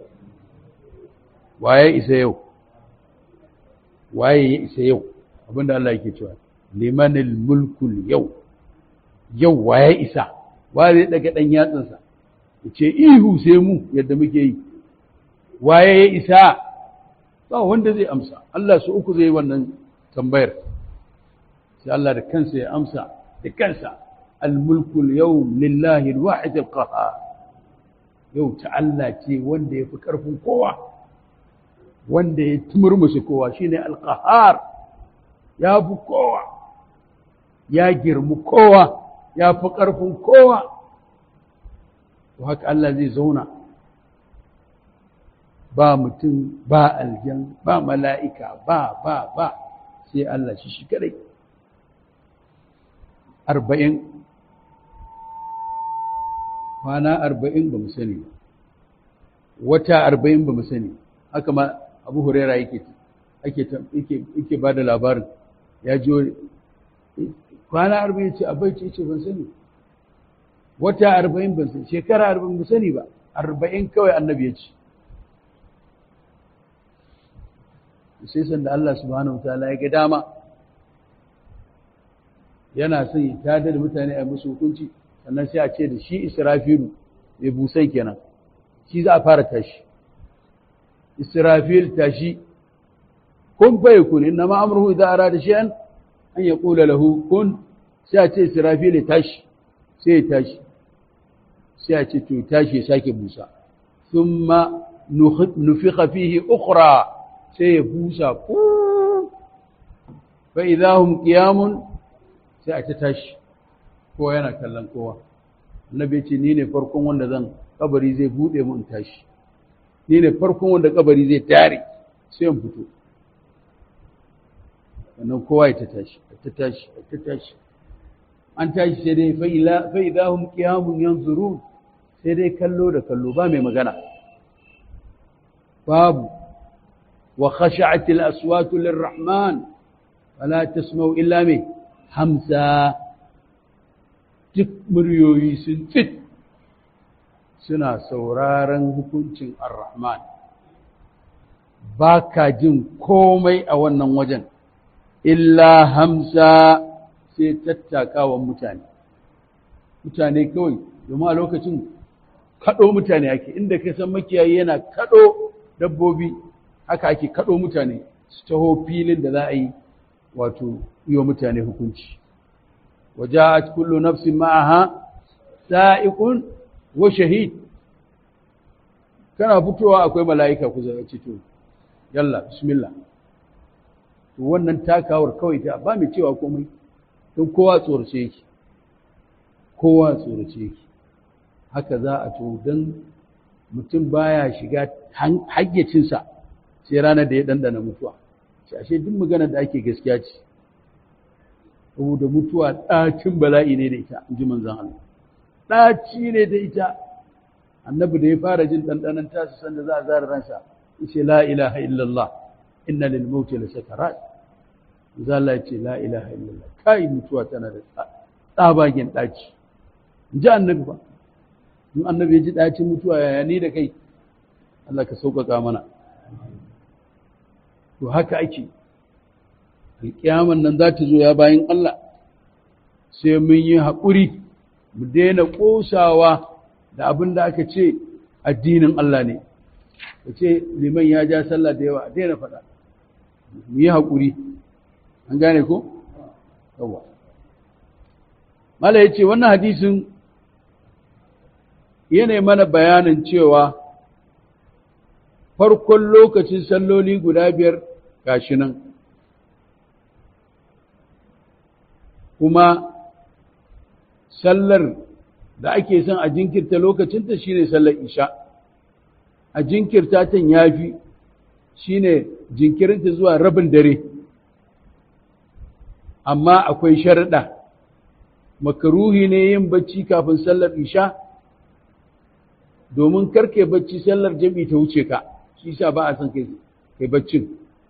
waye isa yau waye ya isa yau abinda Allah yake cewa limanil mulkul yau yau waye isa waye zai daga dan yatsansa yace ihu sai mu yadda muke yi waye ya isa ba wanda zai amsa Allah su uku zai wannan tambayar sai Allah da kansa ya amsa da kansa al-mulkul yawm lillahi al-wahid al-qahhar yau ta Allah ce wanda ya fi ƙarfin kowa wanda ya tumurmushi kowa shine al-qahhar ya fi kowa ya girmi kowa ya fi ƙarfin kowa to haka Allah zai zauna ba mutum ba aljan ba mala'ika ba ba ba sai Allah shi shi kadai arba'in kwana arba'in ba mu sani ba wata arba'in ba mu sani haka ma abu huraira yake yake ba da labarin ya ji kwana arba'in ce abai ce ce ban sani wata arba'in ban sani shekara arba'in ba sani ba arba'in kawai annabi ya ce sai sanda Allah subhanahu wa ta'ala ya ga dama yana son ya tada da mutane a musu hukunci sannan sai a ce da shi israfilu mai busai kenan shi za a fara tashi israfil tashi kun bai kun inna ma amruhu idza arada shay'an an yaqula lahu kun sai a ce israfil ya tashi sai ya tashi sai a ce to tashi ya sake busa thumma nufikha fihi ukhra sai ya busa ku fa idahum qiyamun sai a ta tashi kowa yana kallon kowa annabi ce ni ne farkon wanda zan kabari zai bude mu in tashi ni ne farkon wanda kabari zai tare sai in fito wannan kowa ya ta tashi ta tashi ta tashi an tashi sai dai fa idahum qiyamun yanzurun sai dai kallo da kallo ba mai magana babu wa khashi'at al-aswatu lirrahman fala tasma'u illa mai hamsa duk muryoyi sun tsit suna sauraron hukuncin ar-rahman ba ka jin komai a wannan wajen illa hamsa sai tattakawan mutane mutane kawai domin a lokacin kaɗo mutane ake inda ka san makiyayi yana kaɗo dabbobi haka ake kaɗo mutane su taho filin da za a yi wato yi wa mutane hukunci waja'at kullu nafsin ma'aha sa'iqun wa shahid kana fitowa akwai mala'ika ku zama to yalla bismillah to wannan takawar kawai ta ba mai cewa komai don kowa tsorace yake kowa tsorace yake haka za a to don mutum baya shiga hayyacinsa sai ranar da ya dandana mutuwa ce ashe duk magana da ake gaskiya ce saboda mutuwa ɗacin bala'i ne da ita in ji manzan Allah ɗaci ne da ita annabi da ya fara jin ɗanɗanon tasu sanda za a zara ransa yace la ilaha illallah inna lil mauti la sakarat za Allah ya ce la ilaha illallah kai mutuwa tana da tsabagen ɗaci in ji annabi ba in annabi ya ji ɗacin mutuwa yaya ni da kai Allah ka sauƙaƙa mana to haka ake alƙiyaman nan za ta zo ya bayan Allah sai mun yi haƙuri mu daina ƙosawa da abin da aka ce addinin Allah ne ka ce liman ya ja sallah da yawa a daina faɗa mu yi haƙuri an gane ko? yawa mala ya ce wannan hadisin yana mana bayanin cewa farkon lokacin salloli guda biyar gashi nan kuma sallar da ake son a jinkirta lokacinta shine sallar isha a jinkirta tan yafi shine jinkirinta zuwa rabin dare amma akwai sharaɗa makaruhi ne yin bacci kafin sallar isha domin karke bacci sallar jami'i ta wuce ka shi sa ba a son kai kai baccin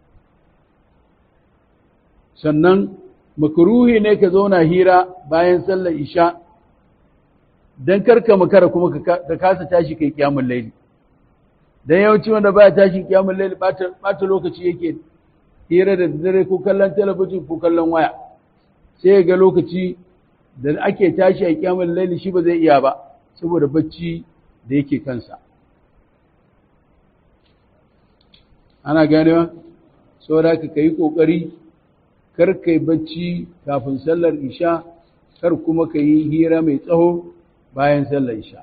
sannan makaruhi ne ka zauna hira bayan sallar isha don karka makara kuma ka kasa tashi kai kiyamun laili don yawanci wanda baya tashi kiyamun laili bata lokaci yake hira da dare ko kallon talabijin ko kallon waya sai ga lokaci da ake tashi a kiyamun laili shi ba zai iya ba saboda bacci da yake kansa ana ganewa saboda ka kai kokari kar kai bacci kafin sallar isha kar kuma ka yi hira mai tsaho bayan sallar isha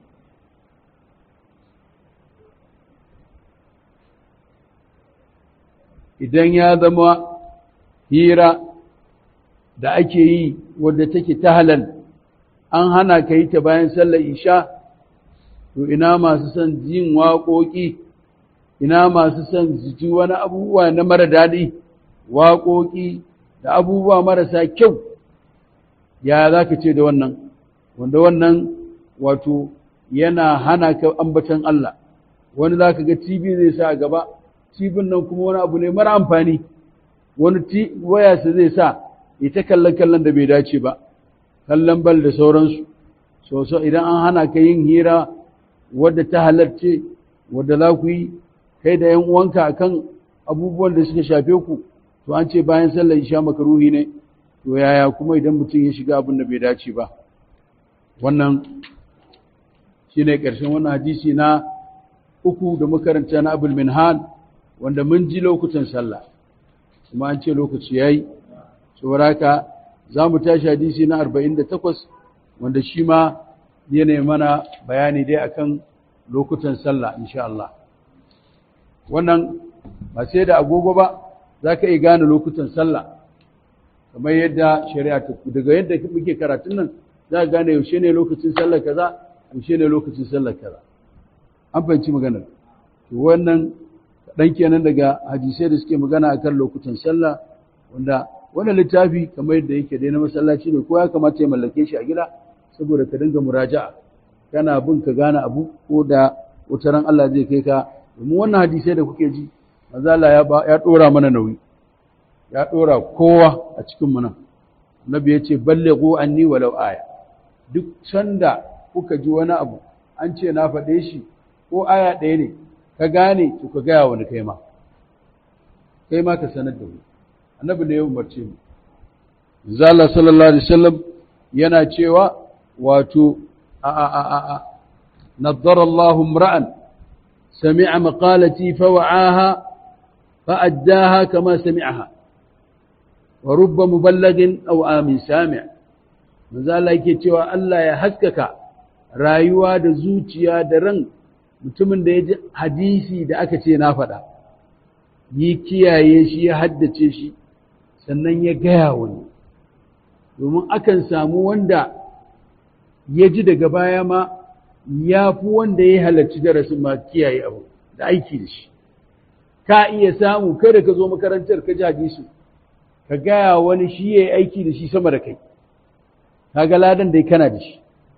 idan ya zama hira da ake yi wadda take ta halal an hana ka yi ta bayan sallar isha to ina masu son jin waƙoƙi ina masu son ji wani abubuwa na mara daɗi waƙoƙi da abubuwa marasa kyau ya za ka ce da wannan wanda wannan wato yana hana ka ambatan Allah wani za ka ga TV zai sa a gaba TV nan kuma wani abu ne mara amfani wani waya su zai sa ita kallon kallon da bai dace ba kallon bal da sauransu so so idan an hana ka yin hira wadda ta halarce wadda za ku yi kai da ‘yan uwanka akan abubuwan da suka shafe ku to an ce bayan sallar isha makaruhi ne to yaya kuma idan mutum ya shiga abin da bai dace ba wannan shi ne ƙarshen wannan hadisi na uku da makaranta na abul minhan wanda mun ji lokutan sallah kuma an ce lokaci ya yi saboda haka za mu tashi hadisi na arba'in da takwas wanda shi ma yana mana bayani dai akan lokutan sallah insha Allah wannan ba sai da agogo ba za ka iya gane lokutan sallah kamar yadda shari'a ta daga yadda muke karatun nan za ka gane yaushe ne lokacin sallar kaza yaushe ne lokacin sallar kaza an fahimci maganar to wannan kaɗan kenan daga hadisai da suke magana akan lokutan sallah wanda wannan littafi kamar yadda yake dai na masallaci ne ko ya kamata ya mallake shi a gida saboda ka dinga muraja'a kana bin ka gane abu ko da wataran Allah zai kai ka domin wannan hadisai da kuke ji manzo Allah ya ya dora mana nauyi ya dora kowa a cikin mu nan Nabi ya ce ballighu anni walau aya duk sanda kuka ji wani abu an ce na faɗe shi ko aya ɗaya ne ka gane to ka gaya wani kai ma kai ma ka sanar da mu annabi ne ya umarce mu manzo Allah sallallahu alaihi wasallam yana cewa wato a a a a nazzara Allahu imra'an sami'a maqalati fawa'aha fa'addaha kama sami'aha wa rubba muballighin aw amin sami' manzo Allah yake cewa Allah ya haskaka rayuwa da zuciya da ran mutumin da ya ji hadisi da aka ce na faɗa yi kiyaye shi ya haddace shi sannan ya gaya wani domin akan samu wanda ya ji daga baya ma ya fi wanda ya halarci darasin ma kiyaye abu da aiki da shi ka iya samu kada ka zo makarantar ka ji hadisi ka gaya wani shi ya yi aiki da shi sama da kai ka ga ladan dai kana da shi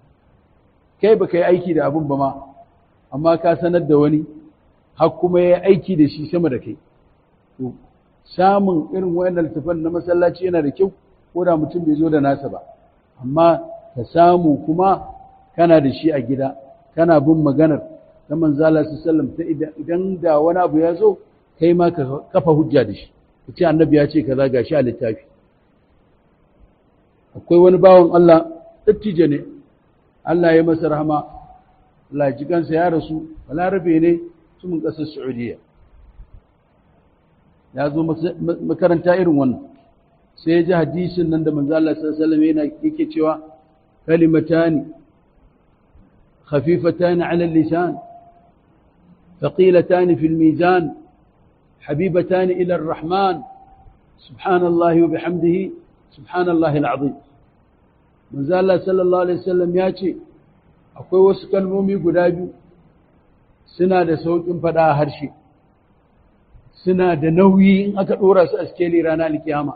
kai ba ka yi aiki da abin ba ma amma ka sanar da wani har kuma ya yi aiki da shi sama da kai to samun irin wayannan littafan na masallaci yana da kyau ko da mutum bai zo da nasa ba amma ka samu kuma kana da shi a gida kana bin maganar ta manzala su sallam ta idan da wani abu ya zo kai ma ka kafa hujja da shi ka ce annabi ya ce kaza ga shi a littafi akwai wani bawan Allah dattijo ne Allah ya masa rahama Allah ya ji kansa ya rasu balarabe ne mutumin ƙasar Saudiya ya zo makaranta irin wannan sai ya ji hadisin nan da manzo Allah sallallahu alaihi wasallam yana yake cewa kalimatani خفيفتان على اللسان ثقيلتان في الميزان حبيبتان إلى الرحمن سبحان الله وبحمده سبحان الله العظيم من زال الله صلى الله عليه وسلم ياتي akwai wasu kalmomi guda biyu suna da sauƙin faɗa a harshe suna da nauyi in aka ɗora su a skeli ranar alkiyama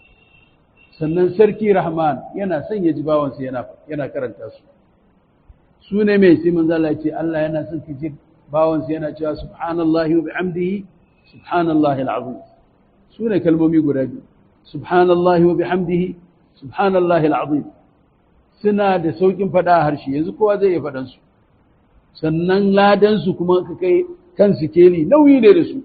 sannan sarki rahman yana son ya ji bawansa yana karanta su su ne mai sai manzala ce Allah yana son ki ji bawansa yana cewa subhanallahi wa bihamdihi subhanallahi alazim su ne kalmomi guda biyu subhanallahi wa bihamdihi subhanallahi alazim suna da saukin fada a harshe yanzu kowa zai iya fadan su sannan ladan su kuma ka kai kan sikeli nauyi ne da su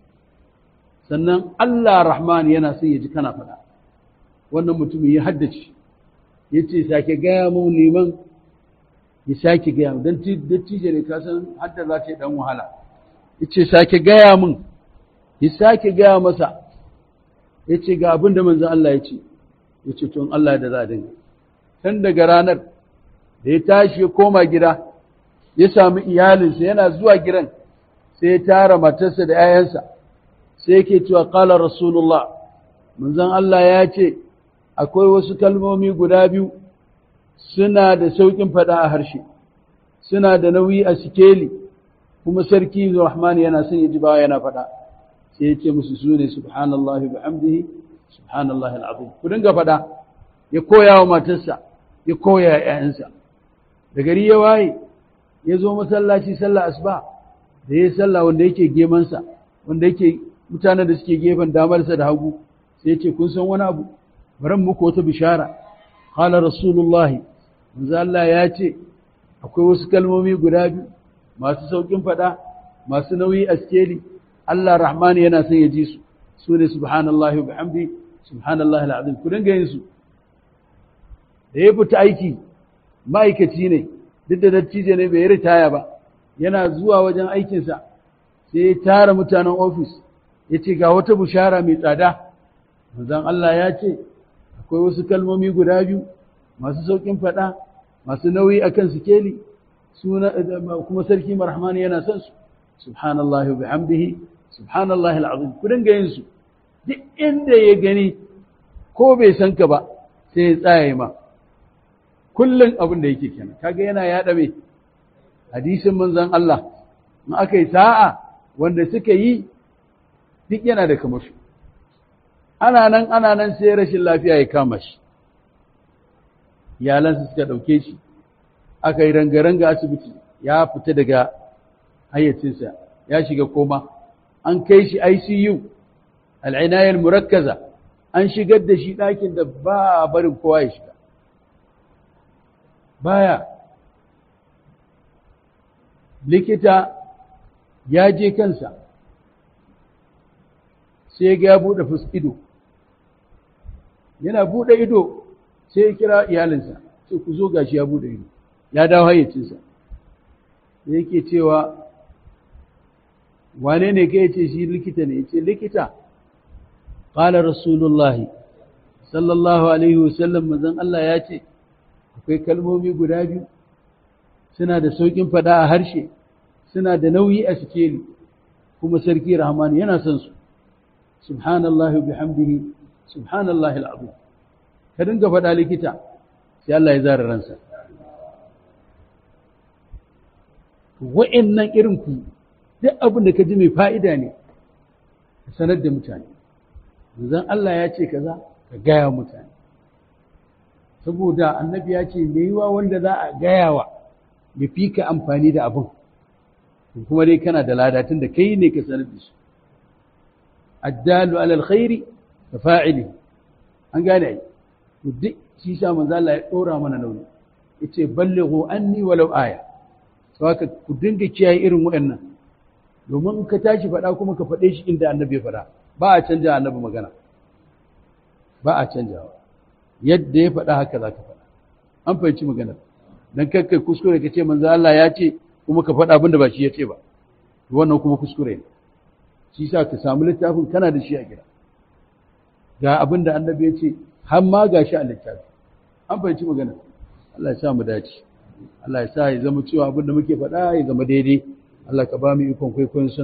sannan Allah rahman yana son ya ji kana fada wannan mutumin ya haddace yace sake gaya mun liman ya sake gaya mu don dattijo ne kasan hadda za ta yi dan wahala ya ce sake gaya min ya sake gaya masa ya ce ga abin da manzan Allah ya ce ya ce tun Allah da za a dinga tun daga ranar da ya tashi ya koma gida ya sami iyalinsa yana zuwa gidan sai ya tara matarsa da 'ya'yansa sai yake cewa qala rasulullah manzan Allah ya ce akwai wasu kalmomi guda biyu suna da sauƙin faɗa a harshe suna da nauyi a sikeli kuma sarki rahman yana son ya ji bawa yana faɗa sai ya ce musu su ne subhanallah wa bihamdihi subhanallah al'azim ku dinga faɗa ya koya wa matarsa ya koya wa ƴaƴansa da gari ya waye ya zo masallaci sallah asuba da ya sallah wanda yake gemansa wanda yake mutanen da suke gefen damarsa da hagu sai ya ce kun san wani abu bari muku wata bishara qala rasulullahi manzo Allah ya ce akwai wasu kalmomi guda biyu masu saukin fada masu nauyi a skeli Allah rahmani yana son ya ji su su ne subhanallahi wa bihamdi subhanallahi alazim ku dinga yin su da ya fita aiki ma'aikaci ne duk da dattijo ne bai ritaya ba yana zuwa wajen aikinsa sai ya tara mutanen ofis ya ce ga wata bushara mai tsada manzon Allah ya ce akwai wasu kalmomi guda biyu masu saukin fada masu nauyi akan sikeli suna kuma sarki marhamani yana son su subhanallahi wa bihamdihi subhanallahi alazim ku dinga yin su duk inda ya gani ko bai san ka ba sai ya tsaye ma kullun abin da yake kenan kaga yana yada me hadisin manzon Allah in aka yi sa'a wanda suka yi duk yana da kamashi ana nan ana nan sai rashin lafiya ya kama shi iyalansa suka ɗauke shi aka yi ranga-ranga asibiti ya fita daga hayyacinsa ya shiga koma an kai shi ICU al'inayar murakkaza an shigar da shi ɗakin da ba a barin kowa ya shiga baya likita ya je kansa sai ga ya buɗe ido yana buɗe ido sai ya kira iyalinsa sai ku zo gashi ya buɗe ido ya dawo hayyacinsa da yake cewa wane ne ka ce shi likita ne ce likita ƙala rasulullahi sallallahu alaihi wasallam mazan Allah ya ce akwai kalmomi guda biyu suna da sauƙin faɗa a harshe suna da nauyi a sikeli kuma sarki rahman yana son su subhanallahi bihamdihi subhanallahi al'azim ka dinga faɗa likita sai Allah ya zara ransa wa'annan irin ku duk abin da ka ji mai fa'ida ne ka sanar da mutane zan Allah ya ce kaza ka gaya mutane saboda annabi ya ce mai yiwa wanda za a gaya wa ya fi ka amfani da abin kuma dai kana da ladatun da kai ne ka sanar da su addalu alal khairi ka fa'ili an gane ai to duk shi sa manzo Allah ya dora mana nauyi yace ballighu anni walau aya saka ku dinga kiyaye irin waɗannan domin in ka tashi faɗa kuma ka faɗe shi inda annabi ya faɗa ba a canja annabi magana ba a canjawa yadda ya faɗa haka za ka faɗa an fahimci magana dan kakkai kuskure ka ce manzo Allah ya ce kuma ka faɗa abin da ba shi ya ce ba wannan kuma kuskure ne shi sa ka samu littafin kana da shi a gida ga abin da annabi ya ce har ma ga shi a littafi an fahimci magana Allah ya sa mu dace Allah ya sa ya zama cewa abin da muke faɗa ya zama daidai Allah ka ba mu ikon kwaikwayon